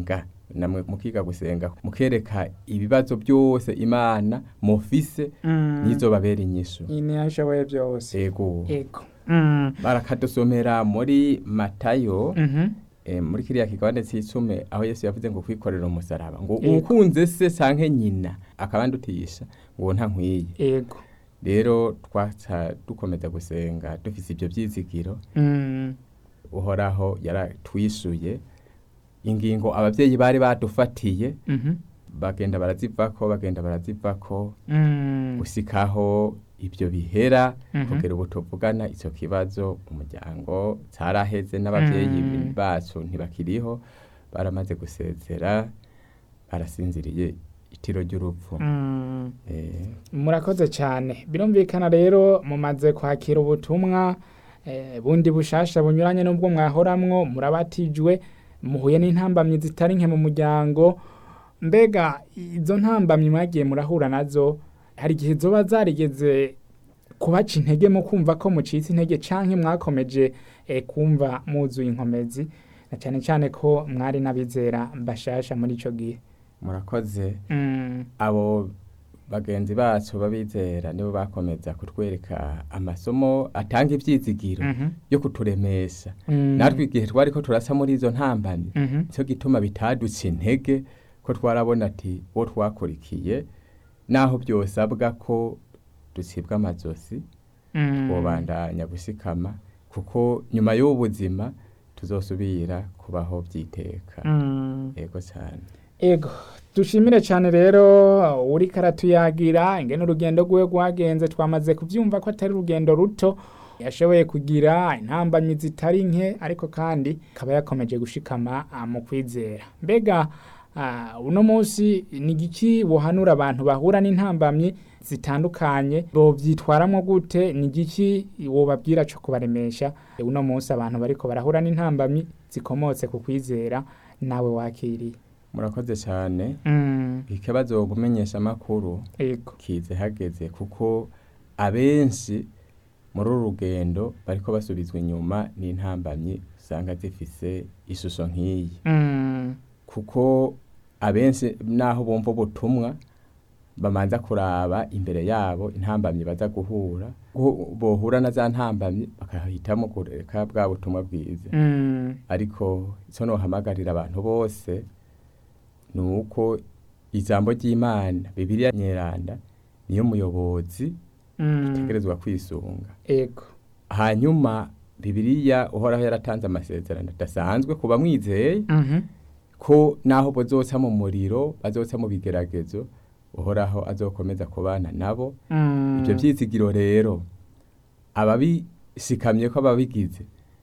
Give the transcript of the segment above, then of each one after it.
gusenga namwe mukiga gusenga mukereka ibibazo byose imana mufise Mm. nizobabera inyishu Ini ashoboye byose. ego Ego. Mm. barakadusomera muri matayo Mhm. eh, muri kiriya kigabane cy'icumi aho yesu yavuze ngo kwikorera umusaraba ngo Ego. ukunze se canke nyina akabandutisha ngo nta nkwiye Ego. rero twaca dukomeza gusenga dufise ibyo byizigiro Mm. uhoraho yaratwishuye ingingo ababyeyi bari badufatiye Mhm. bagenda barazivako bagenda barazivako Mm. gusikaho ibyo bihera Mhm. kugera ubu tuvugana icyo kibazo umuryango cyaraheze n'ababyeyi Mm. bacu ntibakiriho baramaze gusezera barasinziriye itiro ry'urupfu Mm. Eh, murakoze cyane birumvikana rero mumaze kwakira ubutumwa eh, bundi bushasha bunyuranye n'ubwo mwahoramwo murabatijwe muhuye n'intambamyi zitari nke mu muryango mbega izo ntambamyi mwagiye murahura nazo hari igihe zoba zarigeze kubaca intege mu kumva ko mucitse intege canke mwakomeje eh, kumva muzuye inkomezi na cyane cyane ko mwari n'abizera bashasha muri ico gihe murakoze mm. abo bagenzi bacu babizera nibo bakomeza kutwereka amasomo atanga ibyizigiro Mhm. yo kuturemesha Mm. natwe igihe twari ko turasa muri izo ntambamyi Mhm. nicyo gituma bitaduca intege ko twarabona ati uwo twakurikiye naho byosabwa ko ducibwa amazosi Mm. twobandanya gusikama kuko nyuma y'ubu buzima tuzosubira kubaho byiteka Mm. yego cyane Ego, dushimire cyane rero uri karatuyagira ingene urugendo rwiwe rwagenze twamaze kubyumva ko atari urugendo ruto yashoboye kugira intambamyi zitari nke ariko kandi akaba yakomeje gushikama ah, mu kwizera mbega ah, uno munsi ni igiki buhanura abantu bahura n'intambamyi zitandukanye bovyitwaramo gute ni igiki wobabwira cyo kubaremesha uno munsi abantu bariko barahura n'intambamyi zikomotse ku kwizera nawe wakiriye murakoze cyane Mm, ikibazo kumenyesha amakuru ego kize hageze kuko abenshi muri uru rugendo bariko basubizwa inyuma n'intambamyi usanga zifise ishusho nk'iyi Mm, kuko abenshi naho bumva ubutumwa bamanza kuraba imbere yabo intambamyi baza guhura Gu- bohura na za ntambamyi bakahitamo kureka bwa butumwa bwiza mm, ariko icyo nohamagarira abantu bose ni uko ijambo ry'imana bibiliya nyeranda niyo muyobozi mm, utegerezwa kwisunga ego hanyuma bibiliya uhoraho yaratanze amasezerano adasanzwe ku bamwizeye Mhm, ko naho bazoca mu muriro bazoca mu bigeragezo uhoraho azokomeza kubana nabo mm, ibyo byizigiro rero ababishikamye ko ababigize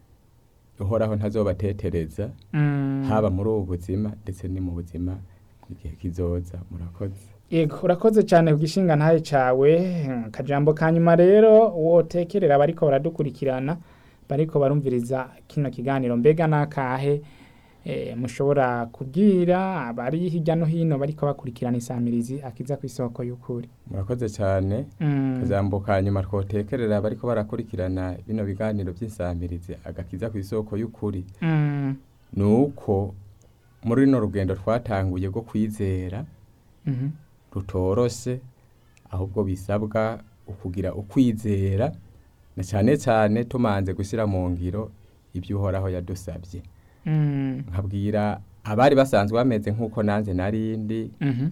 uhoraho ntazobatetereza mm, haba muri ubu buzima ndetse ni mu buzima igihe kizoza murakoze ego urakoze cyane ku gishinga ntaye cawe akajambo ka nyuma rero wotekerera bariko baradukurikirana bariko barumviriza kino kiganiro mbega nakahe eh, mushobora kubwira abari hirya no hino bariko bakurikirana isamirizi akiza ku isoko y'ukuri murakoze cyane Mm, akajambo ka nyuma twotekerera bariko barakurikirana bino biganiro by'insamirizi agakiza ku isoko y'ukuri mm, ni uko muri runo rugendo twatanguye rwo kwizera mhm, rutoroshe ahubwo bisabwa ukugira ukwizera na cyane cyane tumanze gushyira mu ngiro ibyo uhoraho yadusabye mm, nkabwira abari basanzwe bameze nk'uko nanjye narindi mhm,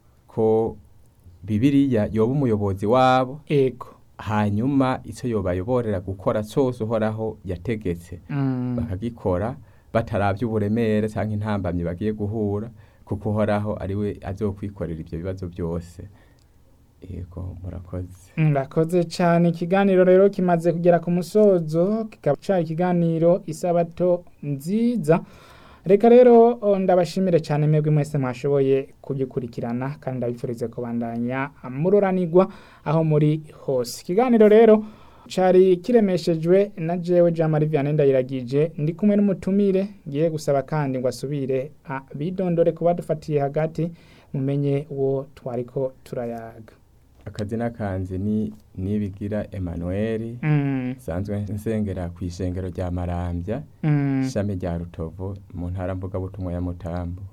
ko bibiriya yoba umuyobozi wabo ego hanyuma icyo yobayoborera gukora cyose uhoraho yategetse Mm, bakagikora batarabye uburemere cyangwa intambamyi bagiye guhura kuko uhoraho ari we azokwikorera ibyo bibazo byose yego murakoze Murakoze cyane ikiganiro rero kimaze kugera ku musozo kikaba cyari ikiganiro isabato nziza reka rero o, ndabashimire cyane mwebwe mwese mwashoboye kugikurikirana kandi ndabifurize kubandanya mururanirwa aho muri hose ikiganiro rero cari kiremeshejwe na jewe Jean Marie Vianney Ndayiragije ndi kumwe n'umutumire ngiye gusaba kandi ngo asubire abidondore kuba dufatiye hagati mumenye uwo twariko turayaga akazina kanzi ni nibigira Emmanuel Mm, nsanzwe nsengera ku ishengero rya Marambya mm. ishami rya Rutovu mu ntara mvugabutumwa ya Mutambo